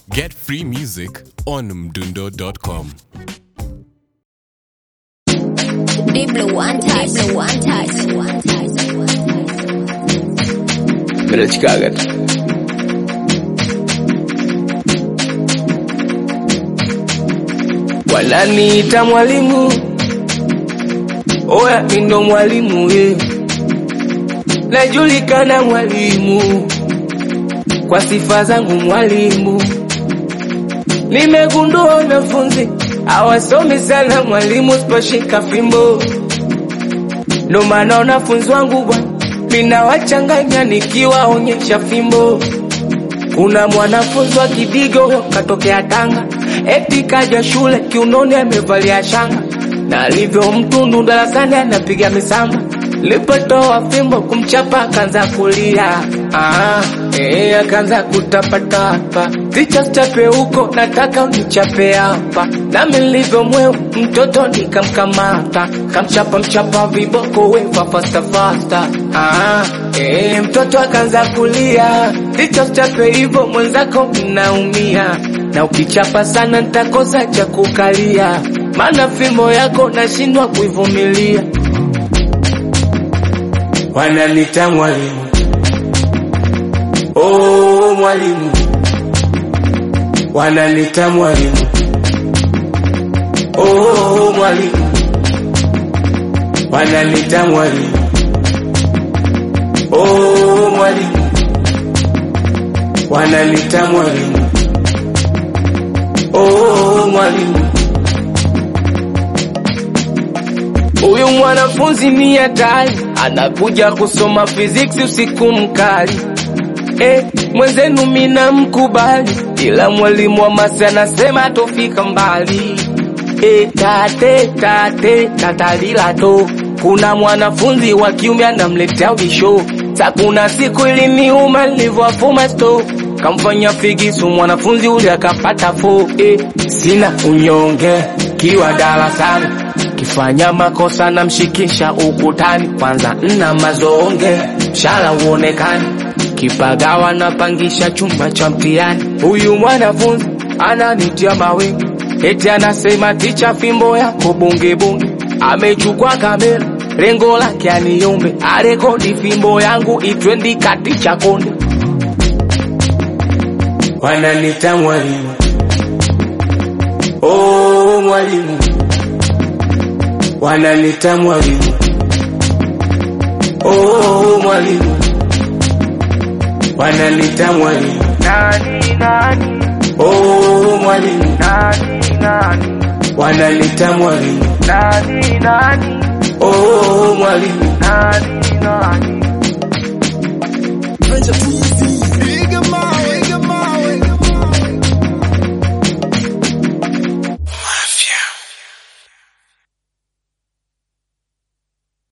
Get free music on mdundo.com. Deep blue one touch, blue one touch, one touch, Minachikaga tu. Wananiita mwalimu, oya mi ndo mwalimu ye, najulikana mwalimu kwa sifa zangu mwalimu. Nimegundua wanafunzi hawasomi sana mwalimu, siposhika fimbo ndo maana wanafunzi wangu bwana, ninawachanganya nikiwaonyesha fimbo. Kuna mwanafunzi wa Kidigo katokea Tanga, eti kaja shule kiunoni amevalia shanga, na alivyo mtundu darasani anapiga misamba. Lipotoa fimbo kumchapa akaanza kulia, ah, eh, akaanza kutapatapa. Ticha chape huko, nataka unichape hapa. Nami nilivyo mweu mtoto nikamkamata, kamchapa mchapa viboko wefa fasta fasta. Ah, eh, mtoto akaanza kulia, ticha chape hivyo mwenzako mnaumia, na ukichapa sana nitakosa cha kukalia, maana fimbo yako nashindwa kuivumilia. Wananita mwalimu, oh mwalimu, wananita mwalimu, oh mwalimu, wananita mwalimu, oh mwalimu, wananita mwalimu, oh mwalimu. Huyu mwanafunzi ni hatari, anakuja kusoma physics usiku mkali. Eh, mwenzenu mina mkubali, ila mwalimu wa masi anasema tofika mbali. Eh, tate tate tatalila to, kuna mwanafunzi wa kiume anamletea ubisho. Sa kuna siku iliniuma nilivyowafuma sto kamfanya figisu mwanafunzi ule akapata fo. Eh, sina unyonge kiwa darasani kifanya makosa namshikisha ukutani, kwanza nna mazonge mshala uonekani, kipagawa napangisha chumba cha mtihani. Huyu mwanafunzi ananitia mawingi, eti anasema ticha, fimbo yako bunge bunge. Amechukua kamera, lengo lake aniumbe, arekodi fimbo yangu itwendi kati cha konde. Wananita mwalimu, oh mwalimu wananita mwalimu, oh mwalimu, wananita mwalimu, Nani nani oh mwalimu, nani nani wananita mwalimu, nani nani oh mwalimu, nani nani